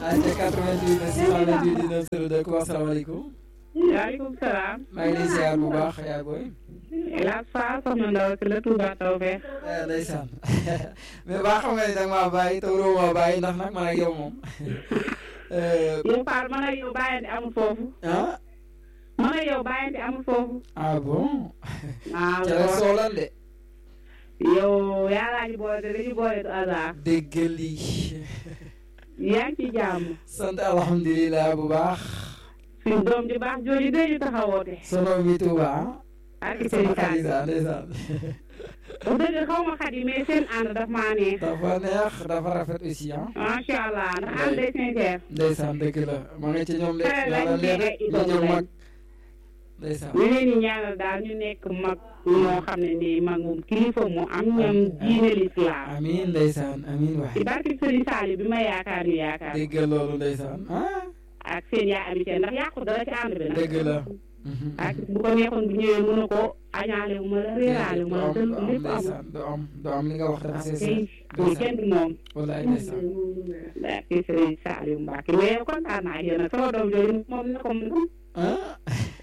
ayca 88 628 19 02 ko asalaamaaleykum. waaleykum salaam. maa ngi lay ziar bu baax yaa booy. hélas Fall soxna Ndaw si la Touba Tawfeex. ndeysaan mais baa xam nga ni da nga maa bàyyi te waroo maa bàyyi ndax nag man ak yow moom. yow Fall man ak yow bàyyante amul foofu. ah. man ak yow bàyyante amul foofu. ah bon. ah ca la soolal de. yow yàllaa ñu boole te dañu boole du hasard. dégg lii. yaa ngi ci jàmm. sant alhamdulilah bu baax. suñu doom ji baax jooju dañu taxawoote. sono mi Touba. ak seen kàddu ndeysaan ndeysaan. wax dëgg xaw ma xat yi mais seen ànd daf maa neex. dafa neex dafa rafet aussi ah. macha allah ndax ànd day sincère. ndeysaan dëgg la ma nga ci ñoom de. Xale lañ yàlla leen nekk ay ñu jëm idole mag. ndeysaan. ñu leen di ñaanal daal ñu nekk mag ñoo xam ne nii mag moom kilifa mu am ñoom diine lislaam amiin ndeysaan amiin waay. ci barke Sëriñ Saali bi ma yaakaar ñu yaakaar dégg loolu ndeysaan ah. ak seen yaa amitié ndax yàqu dara ci ànd bi nag dëgg la. ak bu ko neexoon bu ñëwee mën na ko añaale wu ma la réeraale wu ma la du dël am lépp amul ndeysaan du am du am li nga wax dafa waaw sees kay amul kenn du moom wallaay ndeysaan barke Sëriñ Saali Mbàkke mais kontaan naa ak yéen nag sama doom jooju moom na ko moom ah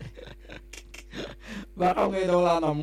ba xam ngay daw laa namu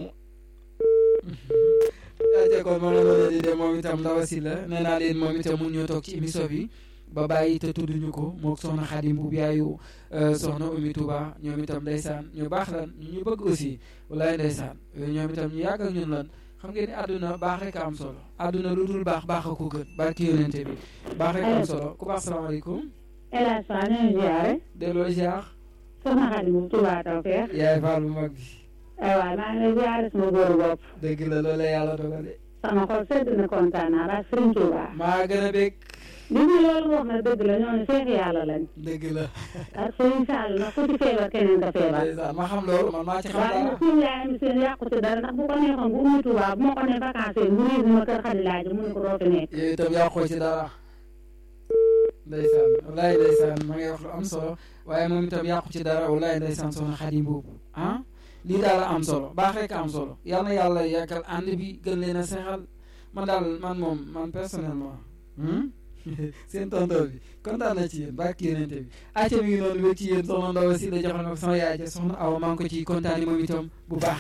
yaa kon moom la doon di dem moom itam ndaw si la nee naa leen moom itam mun ñoo toog ci émission bi ba bàyyi te tudduñu ko moog soxna Xadim bu yaayu soxna Oumy Touba ñoom itam ndeysaan ñu baax lan ñu ñu bëgg aussi wallaay ndeysaan ñoom itam ñu yàgg ak ñun lan xam ngeen ni àdduna baax rek a am solo àdduna lu dul baax baax a ko gën barki yonente bi baax rek am solo ku baax salaamaaleykum hélas Fall ñu ziare delloo ziar soxna Xadi bu Touba Tawfeex yaay faal bu mag bi ay waay maa ngi lay ziare sama góoru bopp dëgg la loolu la yàlla dogale sama xol sedd na kontaan naa ba Sëriñ Touba maa gën a bég li ñu loolu wax na dëgg la ñooñu seex yàlla lañ dëgg la ak Sëriñ Sall nag ku ci feebar keneen ka feebar ndeysaan ma xam loolu man maa ci xam waaye dara nag suñu yaay mi seen yàqu ci dara ndax bu ko neexoon bu ummi Touba bu ma ko ne vacances bu riis ma kër Xadi laaj mu ne ko doo fi nekk yow itam yàqoo ci dara ndeysaan wallaay ndeysaan ma ngay wax lu am solo waaye moom itam yàqu ci dara wallaay ndeysaan soxna Xadim boobu ah lii daal am solo baax rek am solo yal na yàlla yàggal ànd bi gën leen a seexal man daal man moom man personnellement seen tonton bi kontaan na ci yéen barki yénente bi acca mi ngi noonu wéeg ci yéen soxna Ndaw si la joxoon ko sama yaay ja soxna Awa maa ngi ko ci kontaani moom itam bu baax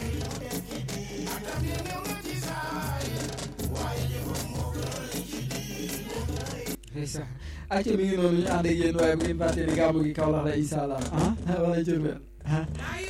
ndeysaan acca mi ngi noonu ñu ànd ak yéen waaye bu ngeen fàtte ni gàmmu gi Kaolack la incha allah ah wala Diourbel ah